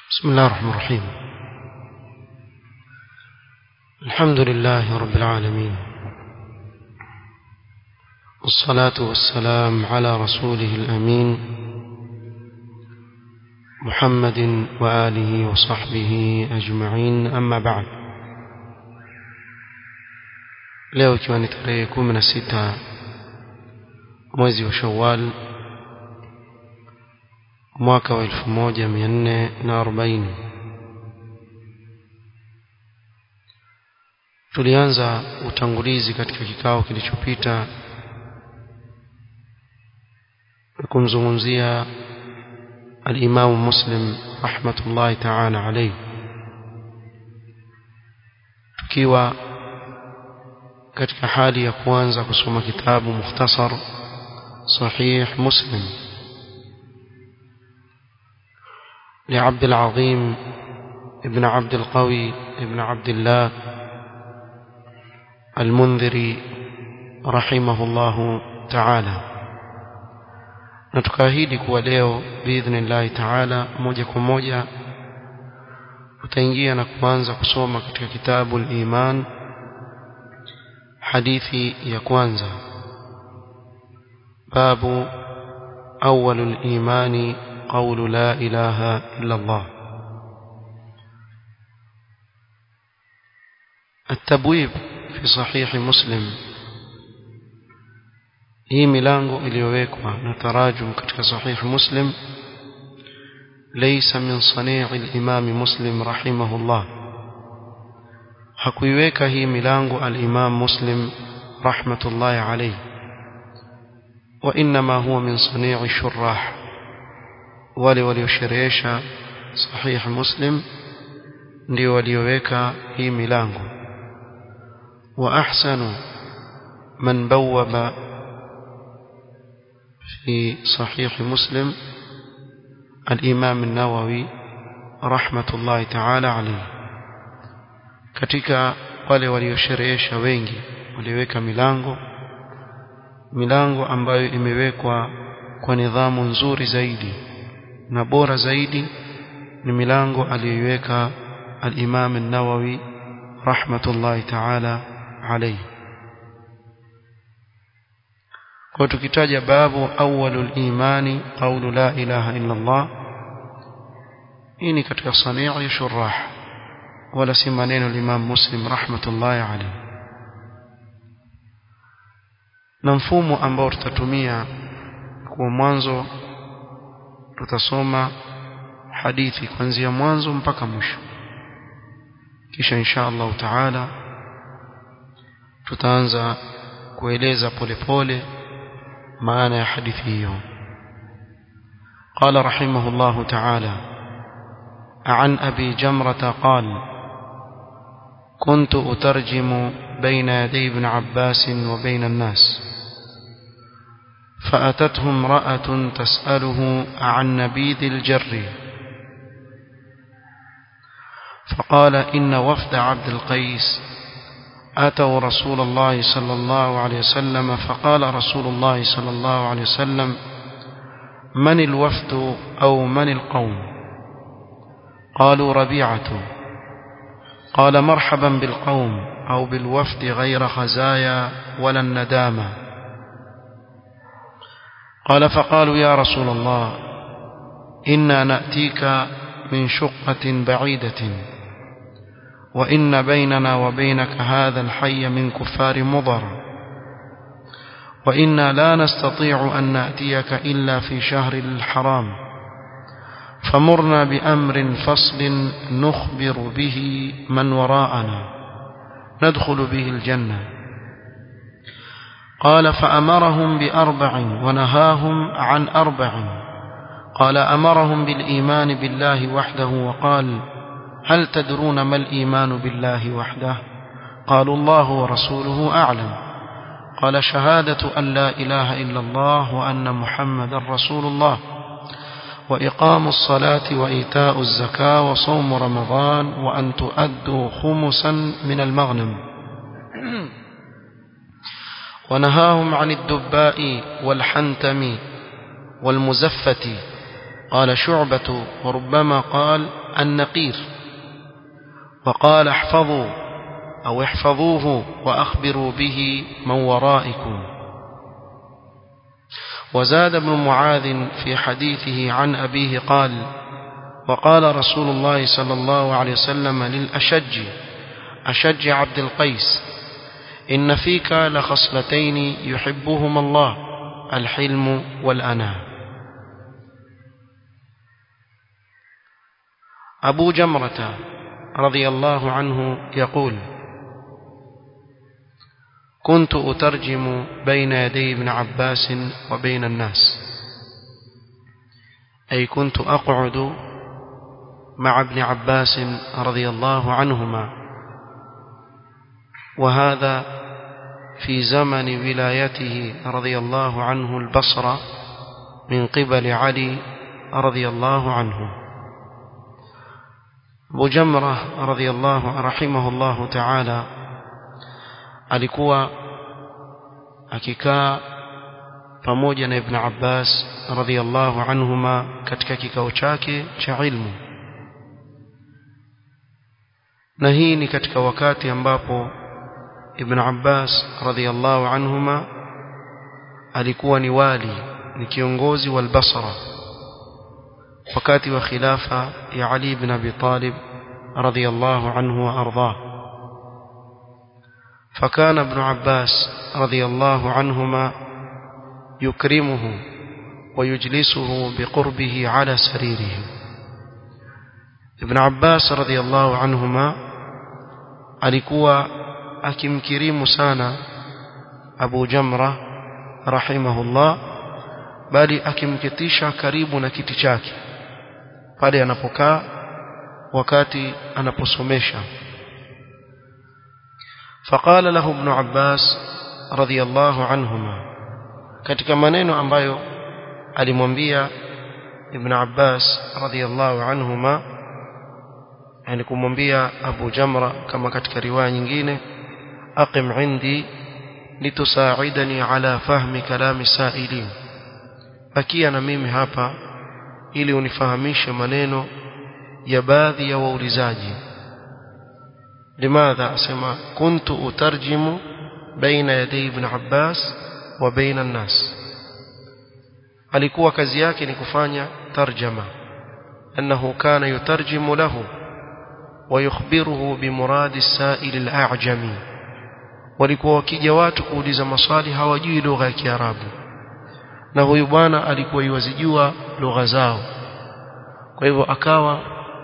بسم الله الرحمن الرحيم الحمد لله رب العالمين والصلاة والسلام على رسوله الأمين محمد وآله وصحبه أجمعين أما بعد leo ikiwa ni tarehe kumi na sita mwezi wa shawal mwaka wa elfu moja mia nne na arobaini tulianza utangulizi katika kikao kilichopita kumzungumzia alimamu muslim rahmatullahi taala alaihi tukiwa katika hali ya kuanza kusoma kitabu mukhtasar sahih muslim لعبد العظيم ابن عبد القوي ابن عبد الله المنذري رحمه الله تعالى na tukaahidi kuwa leo biidhnillahi taala moja kwa moja utaingia na kuanza kusoma katika kitabu liman hadithi ya kwanza babu awalu limani قول لا إله إلا الله التبويب في صحيح مسلم hii milango iliyowekwa na tarajum katika sahih muslim laysa min sanii al-imam muslim rahimahullah hakuiweka hii milango al-imam muslim rahmatullahi alayhi wa inma huwa min sanii shurah wale waliosherehesha sahih muslim ndio walioweka hii milango wa ahsanu man bawwaba في صحيح مسلم الإمام النووي رحمة الله تعالى عليه katika wale waliosherehesha wengi waliweka milango milango ambayo imewekwa kwa nidhamu nzuri zaidi na bora zaidi ni milango aliyoiweka al-Imam an-Nawawi rahmatullahi ta'ala alayhi kwa tukitaja babu awwalul imani qawlu la ilaha illa Allah hii ni katika sanii shurah wala si maneno al-Imam Muslim rahmatullahi alayhi na mfumo ambao tutatumia kwa mwanzo tutasoma hadithi kuanzia mwanzo mpaka mwisho kisha insha Allah taala tutaanza kueleza polepole maana ya hadithi hiyo قال رحمه الله تعالى عن أبي جمرة قال كنت أترجم بين يدي ابن عباس وبين الناس فأتته امرأة تسأله عن نبيذ الجر فقال إن وفد عبد القيس أتوا رسول الله صلى الله عليه وسلم فقال رسول الله صلى الله عليه وسلم من الوفد أو من القوم قالوا ربيعة قال مرحبا بالقوم أو بالوفد غير خزايا ولا الندامة قال فقالوا يا رسول الله إنا نأتيك من شقة بعيدة وإن بيننا وبينك هذا الحي من كفار مضر وإنا لا نستطيع أن نأتيك إلا في شهر الحرام فمرنا بأمر فصل نخبر به من وراءنا ندخل به الجنة قال فأمرهم بأربع ونهاهم عن أربع قال أمرهم بالإيمان بالله وحده وقال هل تدرون ما الإيمان بالله وحده قالوا الله ورسوله أعلم قال شهادة أن لا إله إلا الله وأن محمد رسول الله وإقام الصلاة وإيتاء الزكاة وصوم رمضان وأن تؤدوا خمسا من المغنم ونهاهم عن الدباء والحنتم والمزفة قال شعبة وربما قال النقير وقال احفظوا أو احفظوه وأخبروا به من ورائكم وزاد ابن معاذ في حديثه عن أبيه قال وقال رسول الله صلى الله عليه وسلم للأشج أشج عبد القيس إن فيك لخصلتين يحبهما الله الحلم والأناة أبو جمرة رضي الله عنه يقول كنت أترجم بين يدي ابن عباس وبين الناس أي كنت أقعد مع ابن عباس رضي الله عنهما وهذا في زمن ولايته رضي الله عنه البصرة من قبل علي رضي الله عنه بجمرة رضي الله رحمه الله تعالى alikuwa akikaa pamoja na Ibn Abbas radhiyallahu anhuma katika kikao chake cha ilmu na hii ni katika wakati ambapo Ibn Abbas radhiyallahu anhuma alikuwa ni wali ni kiongozi wa al-Basra wakati wa khilafa ya Ali ibn Abi Talib radhiyallahu anhu wa ardhah فكان ابن عباس رضي الله عنهما يكرمه ويجلسه بقربه على سريره ابن عباس رضي الله عنهما alikuwa akimkirimu sana Abu Jamra rahimahullah bali akimketisha karibu na kiti chake pale anapokaa wakati anaposomesha فقال له ابن عباس رضي الله عنهما katika maneno ambayo alimwambia ibn Abbas radhiyallahu anhuma yani kumwambia Abu Jamra kama katika riwaya nyingine aqim indi litusaidani ala fahmi kalami sailin bakia na mimi hapa ili unifahamishe maneno ya baadhi ya waulizaji لماذا أسمى كنت أترجم بين يدي ابن عباس وبين الناس alikuwa kazi yake ni kufanya tarjama annahu kana yutarjimu lahu ويخبره بمراد السائل الأعجمي walikuwa wakija watu kuuliza maswali hawajui lugha ya Kiarabu na huyu bwana alikuwa yuwazijua lugha zao kwa hivyo akawa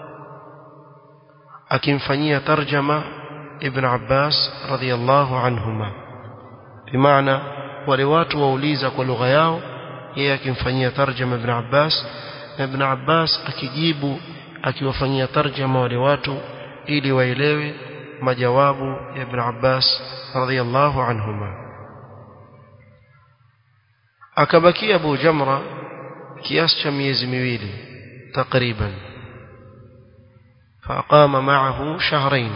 akimfanyia tarjama ibn Abbas radhiyallahu anhuma bimaana wale watu wauliza kwa lugha yao yeye akimfanyia tarjama ibn Abbas na ibn Abbas akijibu akiwafanyia tarjama wale watu ili waelewe majawabu ya ibn Abbas radhiyallahu anhuma akabakia Abu Jamra kiasi cha miezi miwili takriban فأقام معه شهرين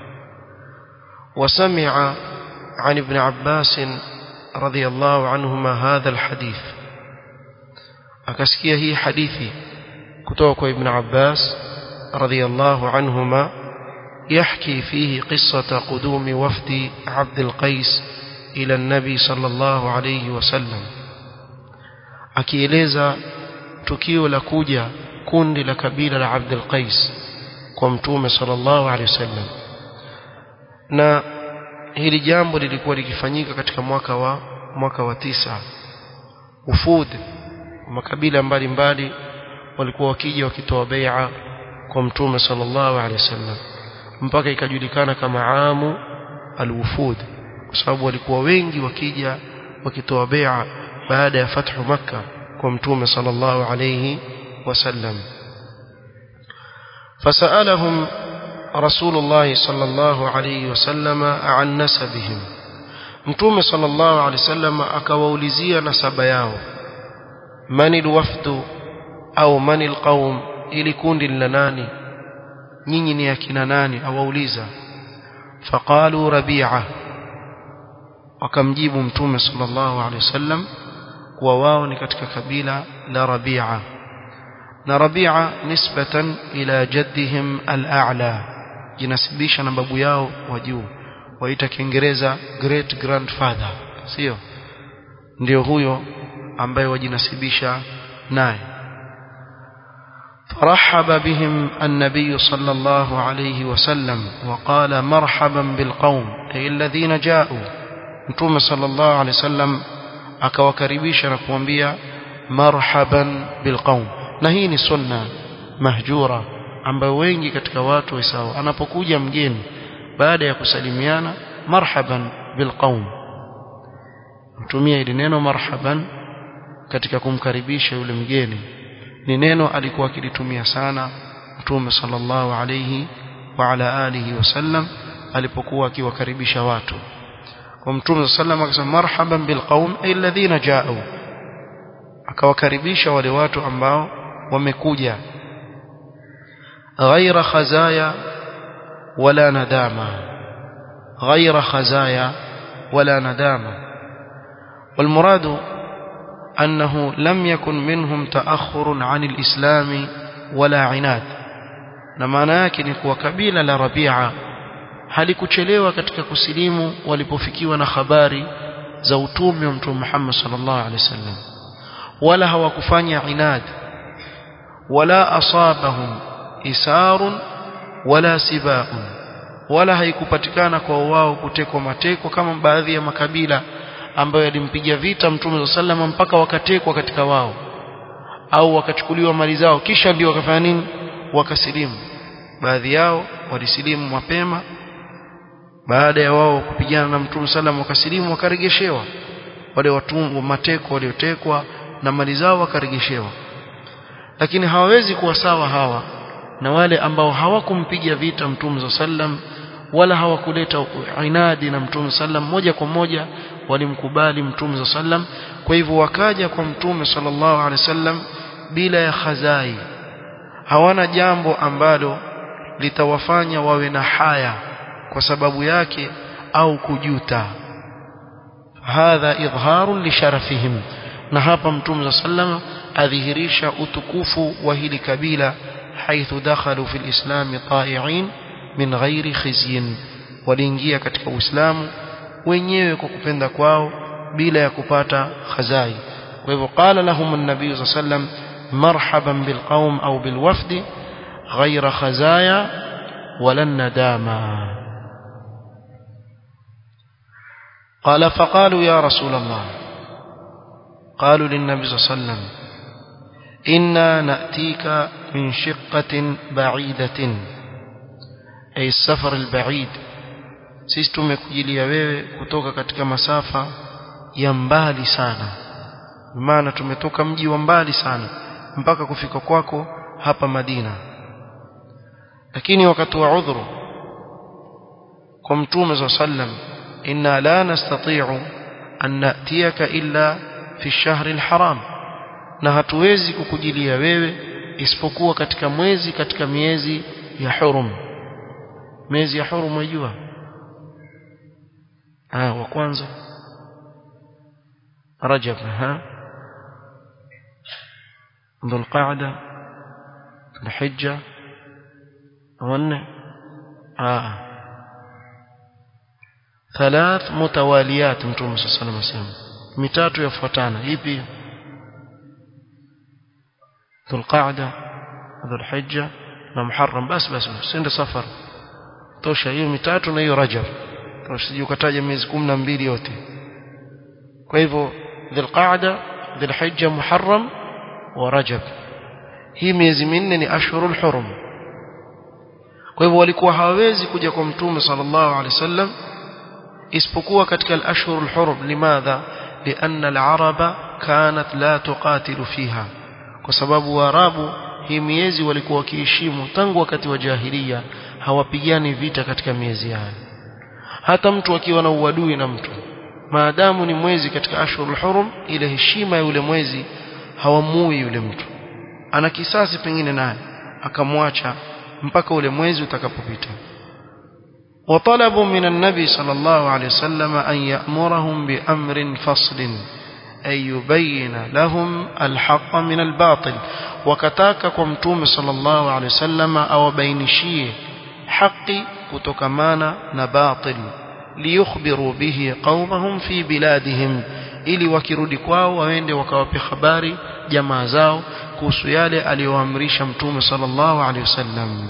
وسمع عن ابن عباس رضي الله عنهما هذا الحديث أكسكيه هي حديثي كتوك ابن عباس رضي الله عنهما يحكي فيه قصة قدوم وفد عبد القيس إلى النبي صلى الله عليه وسلم akieleza tukio la kuja kundi la kabila la Abdul Qais kwa mtume sallallahu alaihi wasallam na hili jambo lilikuwa likifanyika katika mwaka wa mwaka wa tisa ufud makabila mbalimbali walikuwa wakija wakitoa bai'a kwa mtume sallallahu alaihi wasallam mpaka ikajulikana kama amu alwufud kwa sababu walikuwa wengi wakija wakitoa bai'a baada ya fathu makka kwa mtume sallallahu alaihi wasallam فسألهم رسول الله صلى الله عليه وسلم عن نسبهم متوم صلى الله عليه وسلم akawaulizia nasaba yao man alwafd au man alqaum ili kundi la nani nyinyi ni akina nani awauliza faqalu rabi'a wakamjibu mtume sallallahu alaihi wasallam kuwa wao ni katika kabila la rabi'a na Rabi'a nisbatan ila jaddihim al-a'la jinasibisha na babu yao wa juu waita Kiingereza great grandfather sio ndio huyo ambaye wajinasibisha naye فرحب بهم النبي صلى الله عليه وسلم وقال مرحبا بالقوم أي الذين جاءوا نتوم صلى الله عليه وسلم akawakaribisha na kuambia marhaban bilqaum na hii ni sunna mahjura ambayo wengi katika watu waisao anapokuja mgeni baada ya kusalimiana marhaban bilqaum mtumia hili neno marhaban katika kumkaribisha yule mgeni ni neno alikuwa akilitumia sana mtume sallallahu alayhi wa ala alihi wasallam alipokuwa akiwakaribisha watu kwa mtume sallallahu akasema marhaban bilqaum alladhina ja'u akawakaribisha wale watu ambao wamekuja ghaira khazaya wala nadama ghaira khazaya wala nadama والمراد أنه لم يكن منهم تأخر عن الإسلام ولا عناد na maana yake ni kuwa kabila la Rabia halikuchelewa katika kusilimu walipofikiwa na habari za utume wa Mtume Muhammad sallallahu alaihi wasallam wala hawakufanya inad wala asabahum isarun wala sibaun wala haikupatikana kwa wao kutekwa mateko kama baadhi ya makabila ambayo yalimpiga vita Mtume sallallahu mpaka wakatekwa katika wao au wakachukuliwa mali zao kisha ndio wakafanya nini wakasilimu baadhi yao walisilimu mapema baada ya wao kupigana na Mtume sallam wakasilimu wakaregeshewa wale watumwa mateko waliotekwa na mali zao wakaregeshewa lakini hawawezi kuwa sawa hawa na wale ambao hawakumpiga vita Mtume sallam wala hawakuleta inadi na Mtume sallam moja kwa moja walimkubali Mtume sallam kwa hivyo wakaja kwa Mtume sallallahu alaihi wasallam bila ya khazai hawana jambo ambalo litawafanya wawe na haya kwa sababu yake au kujuta hadha idharun li sharafihim na hapa mtume sallam adhihirisha utukufu wa hili kabila haithu dakhalu fil islam ta'i'in min ghairi khizyin waliingia katika uislamu wenyewe kwa kupenda kwao bila ya kupata khazai kwa hivyo qala lahum an-nabiy sallam marhaban bilqaum au bilwafdi ghaira khazaya wala nadama قال فقالوا يا رسول الله قالوا للنبي صلى الله عليه وسلم إنا نأتيك من شقة بعيدة أي السفر البعيد sisi tumekujilia wewe kutoka katika masafa ya mbali sana maana tumetoka mji wa mbali sana mpaka kufika kwako hapa Madina lakini wakatoa udhuru kwa mtume صلى الله عليه وسلم إنا لا نستطيع أن نأتيك إلا في الشهر الحرام na hatuwezi kukujilia wewe isipokuwa katika mwezi katika miezi ya hurum miezi ya hurum unajua ah wa kwanza rajab ha dhulqa'da dhulhijja wanne ah ثلاث متواليات متوم صلى الله عليه وسلم mitatu yafuatana ipi dhulqa'da dhulhijja na muharram bas bas sende safar tosha hiyo mitatu na hiyo rajab usije ukataja miezi 12 yote kwa hivyo dhulqa'da dhulhijja muharram wa rajab hii miezi minne ni ashhurul hurum kwa hivyo walikuwa hawawezi kuja kwa mtume sallallahu alaihi wasallam isipokuwa katika al-ashhurul hurum limadha lianna al-araba kanat la tuqatilu fiha kwa sababu waarabu hii miezi walikuwa wakiheshimu tangu wakati wa jahiliya hawapigani vita katika miezi haya hata mtu akiwa na uadui na mtu maadamu ni mwezi katika ashhurul hurum ile heshima ya yule mwezi hawamui yule mtu ana kisasi pengine naye akamwacha mpaka ule mwezi utakapopita وطلبوا من النبي صلى الله عليه وسلم أن يأمرهم بأمر فصل ay yubayina lahum alhaq min albatil wakataka kwa mtume sallallahu alaihi wasallam awabainishie haki kutokamana na batil liyukhbiru bihi qaumahum fi biladihim ili wakirudi kwao waende wakawape habari jamaa zao kuhusu yale aliyoamrisha mtume sallallahu alaihi wasallam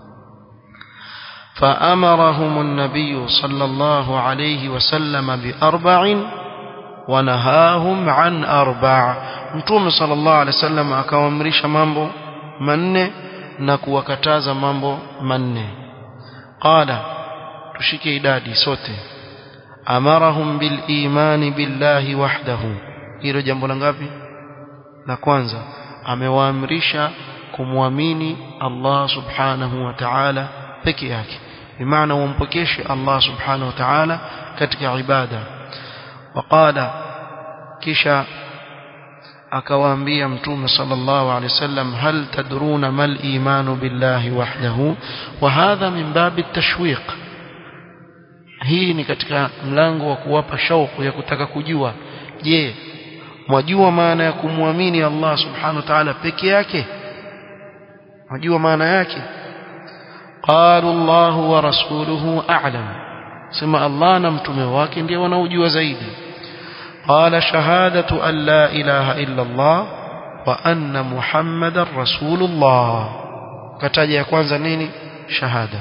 فأمرهم النبي صلى الله عليه وسلم بأربع ونهاهم عن أربع متوم صلى الله عليه وسلم akawaamrisha mambo manne na kuwakataza mambo manne qala tushike idadi sote amarahum bil imani billahi wahdahu hilo jambo la ngapi la kwanza amewaamrisha kumwamini Allah subhanahu wa ta'ala peke yake bimaana umpokeshe Allah subhanahu wa ta'ala katika ibada waqala kisha akawaambia mtume sallallahu alaihi wasallam hal tadruna mal imanu billahi wahdahu wa hadha min babi tashwiq hii ni katika mlango wa kuwapa shauku ya kutaka kujua je mwajua maana ya kumwamini Allah subhanahu wa ta'ala peke yake mwajua maana yake قالوا الله ورسوله أعلم سمع الله نمتم واكن دي ونوجوا زيدي قال شهادة أن لا إله إلا الله وأن محمد رسول الله كتاجي يكوانزا نيني شهادة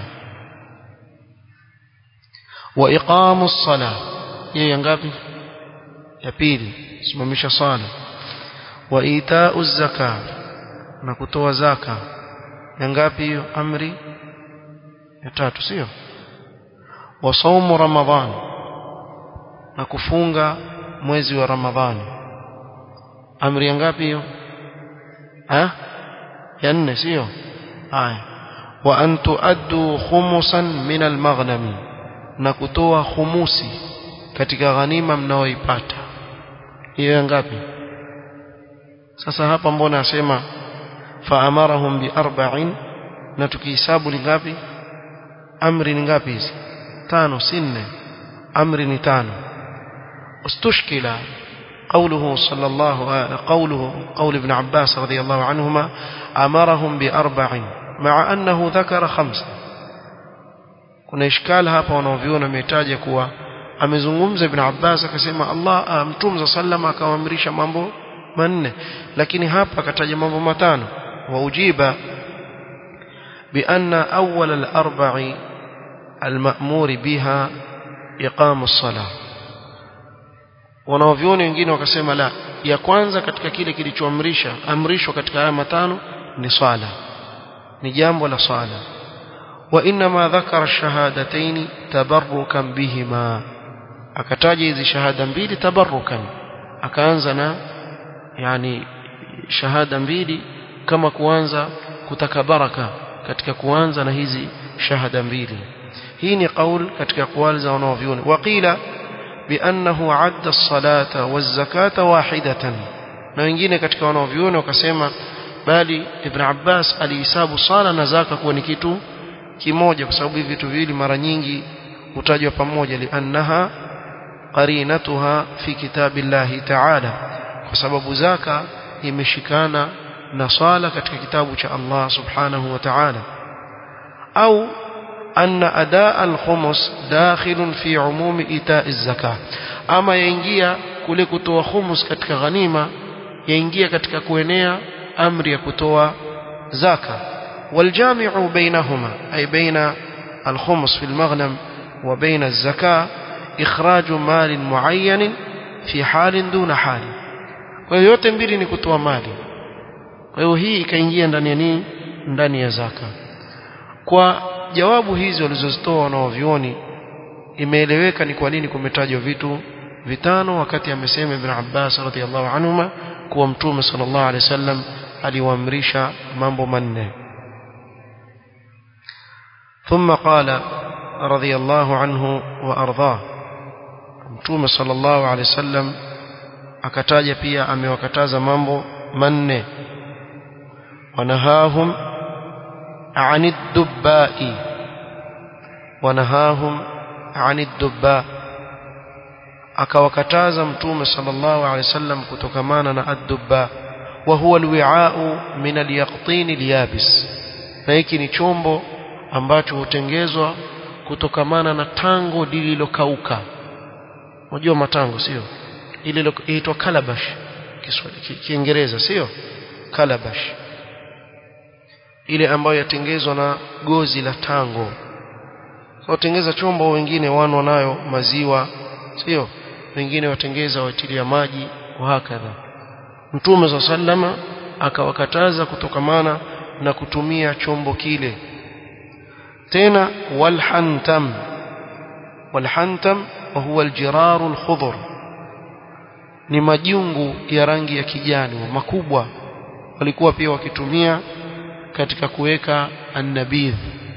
وإقام الصلاة ينقابي يبيل اسمه صالة وإيتاء الزكاة نكتوى زكاة ينقابي أمري ya tatu sio wa saumu ramadhan na kufunga mwezi wa ramadhani amri ya ngapi hiyo ha ya nne sio haya wa an tuaddu khumusan min almaghnami na kutoa khumusi katika ghanima mnaoipata hiyo ya ngapi sasa hapa mbona asema fa amarahum bi arba'in na tukihesabu ni ngapi amri ni ngapi hizi tano si nne amri ni tano استشكل قوله صلى الله قوله قول ابن عباس رضي الله عنهما أمرهم بأربع مع أنه ذكر خمسة kuna ishkal hapa wanaoviona ametaja kuwa amezungumza ibn Abbas akasema Allah mtume sallam akawaamrisha mambo manne lakini hapa akataja mambo matano wa ujiba بأن أول الأربع المأمور بها إقام الصلاة wanaovyoni wengine wakasema la ya kwanza katika kile kilichoamrisha amrishwa katika haya matano ni swala ni jambo la swala wa inma dhakara shahadatayn tabarrukan bihima akataja hizi shahada mbili tabarrukan akaanza na yani shahada mbili kama kuanza kutaka baraka katika kuanza na hizi shahada mbili hii ni qaul katika aqwali za wanaovyoni waqila بأنه عد الصلاة والزكاة واحدة na wengine katika wanaovyuoni wakasema bali Ibn Abbas alihesabu sala na zaka kuwa ni kitu kimoja kwa sababu hivi vitu viwili mara nyingi hutajwa pamoja liannaha qarinatuha fi kitabillahi ta'ala kwa sababu zaka imeshikana na swala katika kitabu cha Allah subhanahu wa ta'ala au أن أداء الخمس داخل في عموم إيتاء الزكاة أما ينجيا kule kutoa khumus katika ghanima yaingia katika kuenea amri ya kutoa zaka waljami'u bainahuma ay baina alkhumus fi almaghnam wa baina alzaka ikhraj mal muayyan fi halin duna hali kwa hiyo yote mbili ni kutoa mali kwa hiyo hii ikaingia ndani ya nini ndani ya zaka kwa jawabu hizi walizozitoa wanaovioni imeeleweka ni kwa nini kumetajwa vitu vitano wakati amesema Ibn Abbas radhiallahu anhuma kuwa mtume sallallahu alaihi wasallam aliwaamrisha mambo manne ثم قال رضي الله عنه وارضاه mtume sallallahu alaihi wasallam akataja pia amewakataza mambo manne wanahahum عن الدباء ونهاهم عن الدباء akawakataza mtume sallallahu alaihi wasallam kutokamana na ad-dubba wa huwa al-wi'a'u min al-yaqtin al-yabis na hiki ni chombo ambacho hutengezwa kutokamana na tango lililokauka unajua matango sio ile inaitwa calabash Kiswahili Kiingereza sio calabash ile ambayo yatengezwa na gozi la tango watengeza chombo wengine wano nayo maziwa sio wengine watengeza watilia maji wahakadha mtume za sallama akawakataza kutokamana na kutumia chombo kile tena walhantam walhantam wa huwa aljiraru alkhudhr ni majungu ya rangi ya kijani makubwa walikuwa pia wakitumia katika kuweka annabidh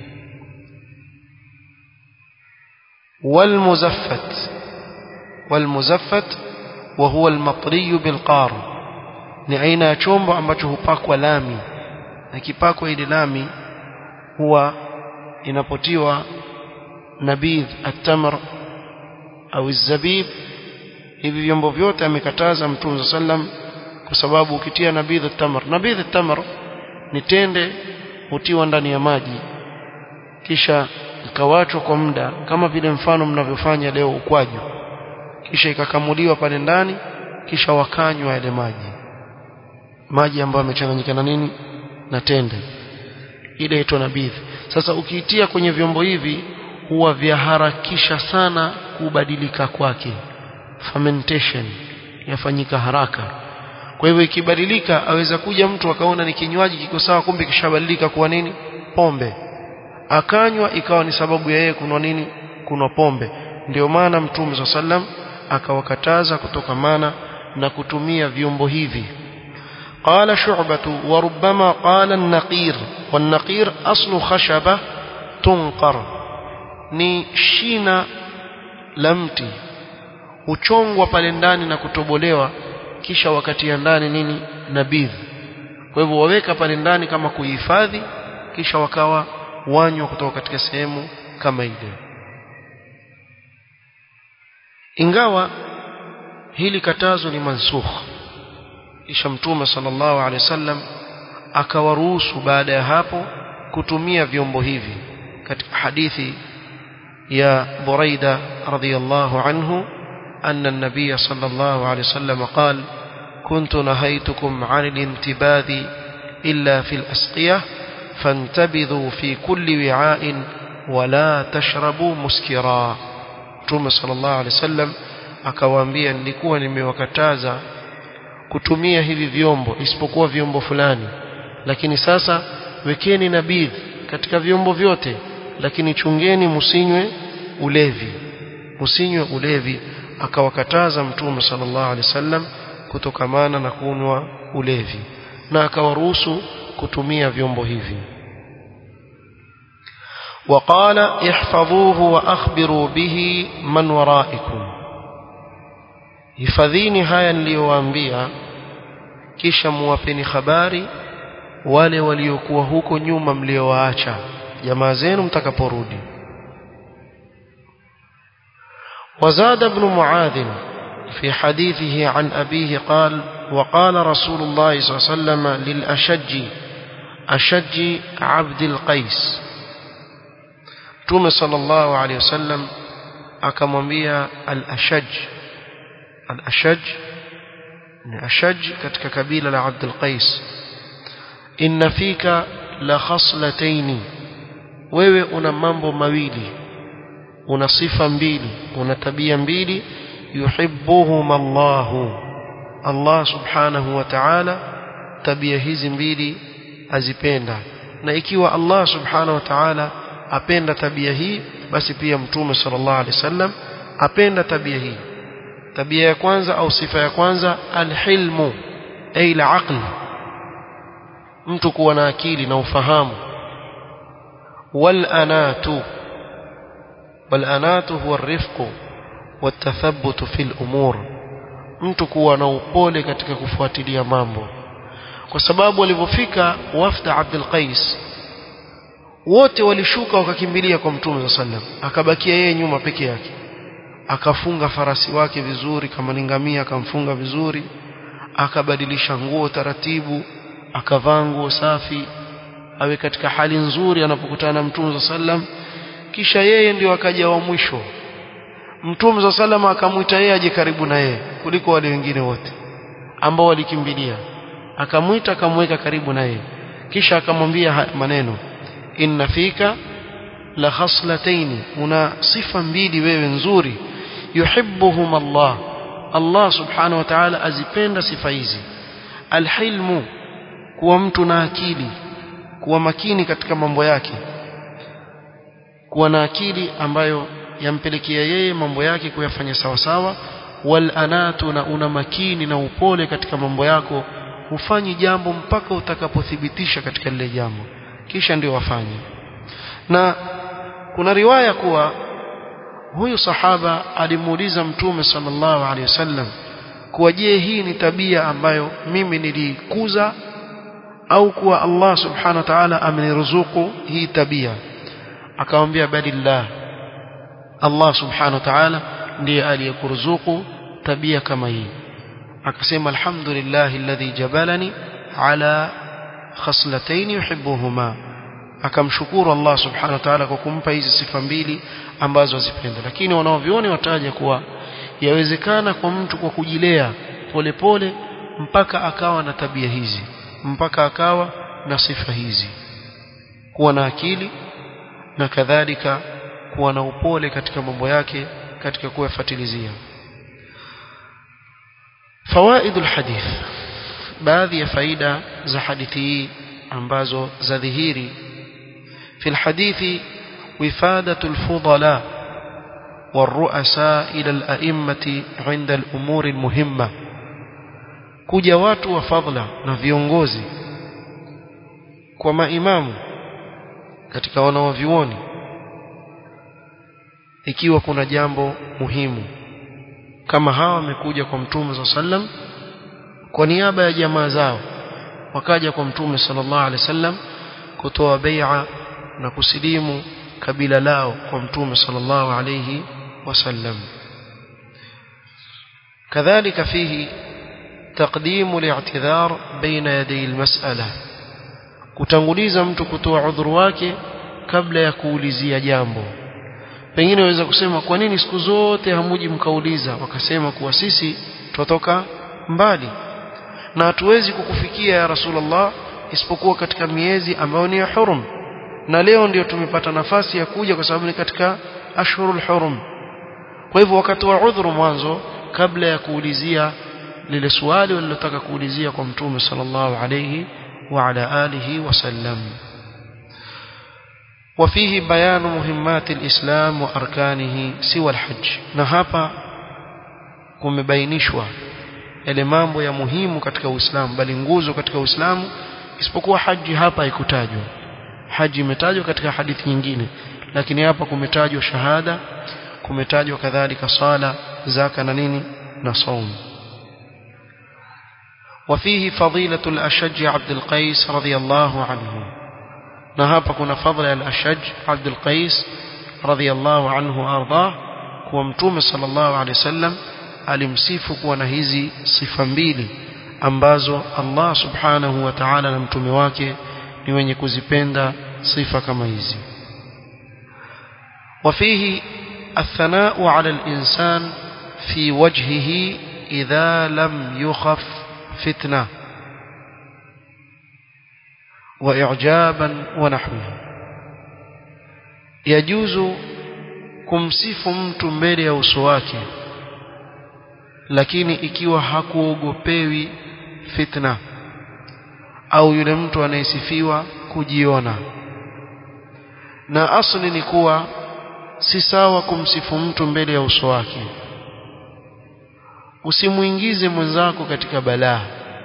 والمزفت والمزفت وهو المطري بالقار ni aina ya chombo ambacho hupakwa lami na kipakwa ile lami huwa inapotiwa nabidh at-tamr au zabib hivi vyombo vyote amekataza mtume sallam kwa sababu ukitia nabidh at-tamr nabidh at-tamr ni tende hutiwa ndani ya maji kisha ikawachwa kwa muda kama vile mfano mnavyofanya leo ukwaju kisha ikakamuliwa pale ndani kisha wakanywa yale maji maji ambayo yamechanganyika na nini na tende ile inaitwa nabidhi sasa ukiitia kwenye vyombo hivi huwa vyaharakisha sana kubadilika kwake fermentation yafanyika haraka kwa hivyo ikibadilika aweza kuja mtu akaona ni kinywaji kiko sawa kumbe kishabadilika kuwa nini pombe akanywa ikawa ni sababu ya yeye kunwa nini kunwa pombe ndio maana mtume swalla sallam akawakataza kutokamana na kutumia vyombo hivi قال شعبة وربما قال النقير والنقير أصل خشبة تنقر ni shina la mti huchongwa pale ndani na kutobolewa kisha wakatia ndani nini nabidhi kwa hivyo waweka pale ndani kama kuhifadhi kisha wakawa wanywa kutoka katika sehemu kama ile ingawa hili katazo ni mansukh kisha mtume sallallahu alaihi wasallam akawaruhusu baada ya hapo kutumia vyombo hivi katika hadithi ya Buraida radhiyallahu anhu أن النبي صلى الله عليه وسلم قال كنت نهيتكم عن الانتباذ إلا في الأسقية فانتبذوا في كل وعاء ولا تشربوا مسكرا Mtume sallallahu alaihi wasallam akawaambia nilikuwa nimewakataza kutumia hivi vyombo isipokuwa vyombo fulani lakini sasa wekeni nabidh katika vyombo vyote lakini chungeni musinywe ulevi musinywe ulevi akawakataza mtume sallallahu alaihi wasallam kutokamana na kunywa ulevi na akawaruhusu kutumia vyombo hivi وقال احفظوه واخبروا به من ورائكم hifadhini haya niliyowaambia kisha muwapeni habari wale waliokuwa huko nyuma mliowaacha jamaa zenu mtakaporudi وزاد ابن معاذ في حديثه عن أبيه قال وقال رسول الله صلى الله عليه وسلم للأشج أشج عبد القيس توم صلى الله عليه وسلم akamwambia al-ashaj al-ashaj ni ashaj katika kabila la Abdul Qais inna fika la khaslatayn wewe una mambo mawili una sifa mbili una tabia mbili yuhibbuhum Allah Allah subhanahu wa ta'ala tabia hizi mbili azipenda na ikiwa Allah subhanahu wa ta'ala apenda tabia hii basi pia mtume sallallahu alaihi wasallam apenda tabia hii tabia ya kwanza au sifa ya kwanza alhilmu ay alaql mtu kuwa na akili na ufahamu wal anatu wal anatu huwa arifqu watathabutu fil umur mtu kuwa na upole katika kufuatilia mambo kwa sababu walipofika wafda Abdul Qais wote walishuka wakakimbilia kwa mtume sallam akabakia yeye nyuma peke yake akafunga farasi wake vizuri kama ningamia akamfunga vizuri akabadilisha nguo taratibu akavaa nguo safi awe katika hali nzuri anapokutana na mtume sallam kisha yeye ndio akaja wa mwisho mtume sallam akamwita yeye aje karibu na yeye kuliko wale wengine wote ambao walikimbilia akamwita akamweka karibu na yeye kisha akamwambia maneno inna fika la khaslatayn una sifa mbili wewe nzuri yuhibbuhum Allah Allah subhanahu wa ta'ala azipenda sifa hizi alhilmu kuwa mtu na akili kuwa makini katika mambo yake kuwa na akili ambayo yampelekea yeye mambo yake kuyafanya sawa sawa wal anatu na una makini na upole katika mambo yako hufanyi jambo mpaka utakapothibitisha katika lile jambo kisha ndio wafanye na kuna riwaya kuwa huyu sahaba alimuuliza mtume sallallahu alaihi wasallam kuwa je hii ni tabia ambayo mimi nilikuza au kuwa Allah subhanahu wa ta'ala ameniruzuku hii tabia akamwambia badillah Allah subhanahu wa ta'ala ndiye aliyekuruzuku tabia kama hii akasema alhamdulillah alladhi jabalani ala khaslatayn yuhibbuhuma akamshukuru Allah subhanahu wa ta'ala kwa kumpa hizi sifa mbili ambazo azipenda lakini wanaovioni wataja kuwa yawezekana kwa mtu kwa kujilea polepole pole, mpaka akawa na tabia hizi mpaka akawa na sifa hizi kuwa na akili na kadhalika kuwa na upole katika mambo yake katika kuyafuatilizia fawaid alhadith baadhi ya faida za hadithi hii ambazo za dhihiri في الحديث وفادة الفضلاء والرؤساء إلى الأئمة عند الأمور المهمة kuja watu wa fadhila na viongozi kwa maimamu katika wanawavyuoni ikiwa kuna jambo muhimu kama hawa wamekuja kwa mtume saa sallam kwa niaba ya jamaa zao wakaja kwa mtume sallallahu alaihi wasallam kutoa bai'a na kusilimu kabila lao kwa mtume sallallahu alayhi wasallam kadhalika fihi تقديم الاعتذار بين يدي المسألة kutanguliza mtu kutoa udhuru wake kabla ya kuulizia jambo pengine waweza kusema kwa nini siku zote hamuji mkauliza wakasema kuwa sisi tutoka mbali na hatuwezi kukufikia ya Rasulullah isipokuwa katika miezi ambayo ni ya hurum na leo ndio tumepata nafasi ya kuja kwa sababu ni katika ashhurul hurum kwa hivyo wakatoa udhuru mwanzo kabla ya kuulizia lile swali walilotaka kuulizia kwa mtume sallallahu alayhi wa ala alihi wasallam وفيه بيان مهمات الإسلام وأركانه سوى الحج na hapa kumebainishwa yale mambo ya muhimu katika Uislamu bali nguzo katika Uislamu isipokuwa haji hapa haikutajwa haji imetajwa katika hadithi nyingine lakini hapa kumetajwa shahada kumetajwa kadhalika sala zaka na nini na saum وفيه فضيلة الأشج عبد القيس رضي الله عنه نهاب كنا فضل الأشج عبد القيس رضي الله عنه وأرضاه ومتوم صلى الله عليه وسلم alimsifu kuwa na hizi sifa mbili ambazo Allah subhanahu wa ta'ala na mtume wake ni wenye kuzipenda sifa kama hizi وفيه الثناء على الإنسان في وجهه إذا لم يخف فتنة وإعجابا ونحوه يجوز kumsifu mtu mbele ya uso wake lakini ikiwa hakuogopewi fitna au yule mtu anayesifiwa kujiona na asli ni kuwa si sawa kumsifu mtu mbele ya uso wake usimuingize mwenzako katika balaa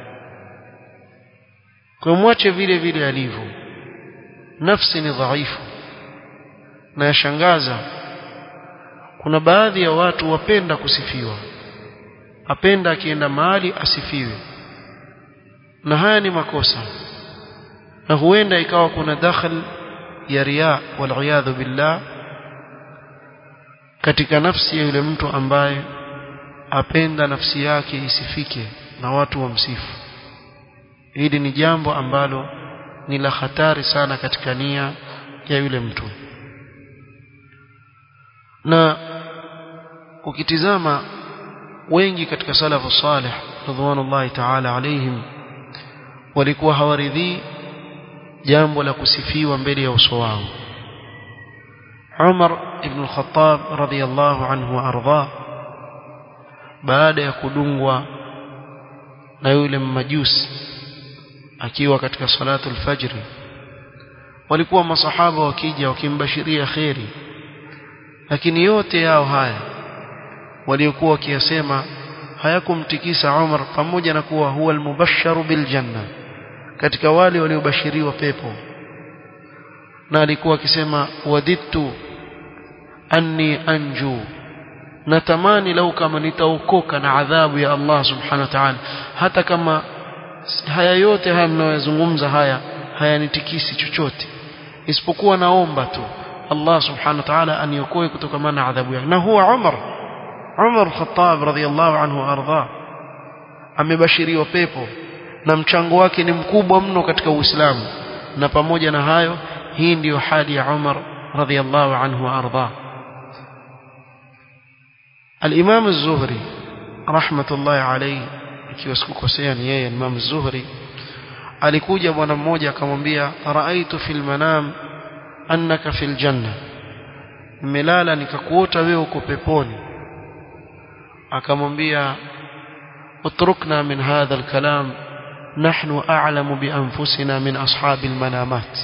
kwa mwache vile vile alivyo nafsi ni dhaifu na yashangaza kuna baadhi ya watu wapenda kusifiwa apenda akienda mahali asifiwe na haya ni makosa na huenda ikawa kuna dakhal ya riya wal billah katika nafsi ya yule mtu ambaye apenda nafsi yake isifike na watu wamsifu hili ni jambo ambalo ni la hatari sana katika nia ya yule mtu na ukitizama wengi katika salafu salih radhiallahu ta'ala alaihim walikuwa hawaridhii jambo la kusifiwa mbele ya uso wao Umar ibn al-Khattab radhiyallahu anhu arda baada ya kudungwa na yule mmajusi akiwa katika salatu al-fajr walikuwa masahaba wakija wakimbashiria kheri lakini yote yao haya waliokuwa wakiyasema hayakumtikisa Umar pamoja na kuwa huwa al-mubashsharu bil janna katika wale waliobashiriwa pepo na alikuwa akisema wadittu anni anju natamani lau kama nitaokoka na adhabu ya Allah subhanahu wa ta'ala hata kama haya yote haya mnayozungumza haya hayanitikisi chochote isipokuwa naomba tu Allah subhanahu wa ta'ala aniokoe kutokana na adhabu yake na huwa Umar Umar Khattab radhiyallahu anhu arda amebashiriwa pepo na mchango wake ni mkubwa mno katika Uislamu na pamoja na hayo hii ndiyo hali ya Umar radhiyallahu anhu arda Al-Imam Az-Zuhri rahmatullahi alayhi ikiwa sikukosea ni yeye Imam Az-Zuhri alikuja bwana mmoja akamwambia raaitu fil manam annaka fil janna nimelala nikakuota wewe uko peponi akamwambia utrukna min hadha al-kalam nahnu a'lamu bi anfusina min ashabil manamat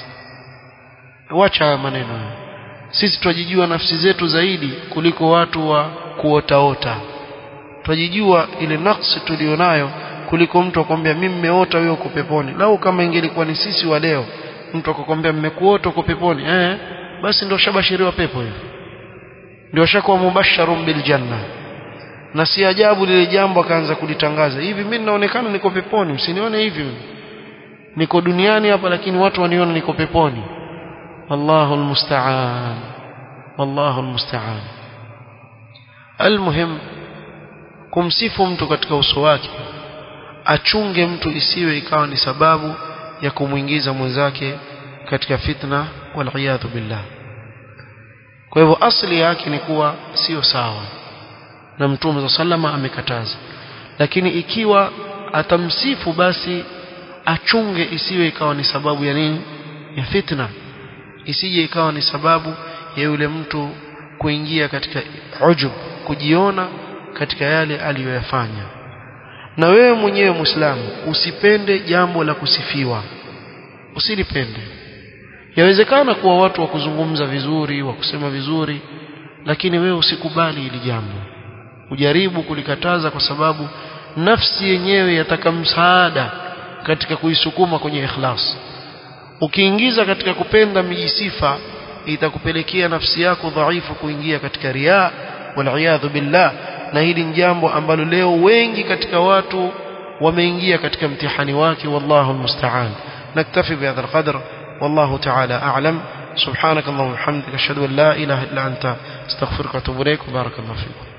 wacha maneno sisi twajijua nafsi zetu zaidi kuliko watu wa kuotaota twajijua ile nafsi tulionayo kuliko mtu akwambia mimi nimeota wewe uko peponi lau kama ingelikuwa ni sisi wa leo mtu akakwambia mmekuota uko peponi eh basi ndio shabashiriwa pepo hiyo ndio shakuwa mubasharun bil janna na si ajabu lile jambo akaanza kulitangaza hivi mimi ninaonekana niko peponi msinione hivi niko duniani hapa lakini watu waniona niko peponi wallahu almusta'an wallahu almusta'an almuhim kumsifu mtu katika uso wake achunge mtu isiwe ikawa ni sababu ya kumwingiza mwenzake katika fitna wal billah kwa hivyo asli yake ni kuwa sio sawa na mtume za salama amekataza lakini ikiwa atamsifu basi achunge isiwe ikawa ni sababu ya nini ya fitna isije ikawa ni sababu ya yule mtu kuingia katika ujub kujiona katika yale aliyoyafanya na wewe mwenyewe muislamu usipende jambo la kusifiwa usilipende yawezekana kuwa watu wa kuzungumza vizuri wa kusema vizuri lakini wewe usikubali hili jambo ujaribu kulikataza kwa sababu nafsi yenyewe yataka msaada katika kuisukuma kwenye ikhlas ukiingiza katika kupenda mijisifa itakupelekea nafsi yako dhaifu kuingia katika riaa waliyadhu billah na hili ni jambo ambalo leo wengi katika watu wameingia katika mtihani wake wallahu almusta'an naktafi bihadha alqadr wallahu ta'ala a'lam سبحانك اللهم وبحمدك اشهد ان لا اله الا انت استغفرك واتوب اليك وبارك الله فيكم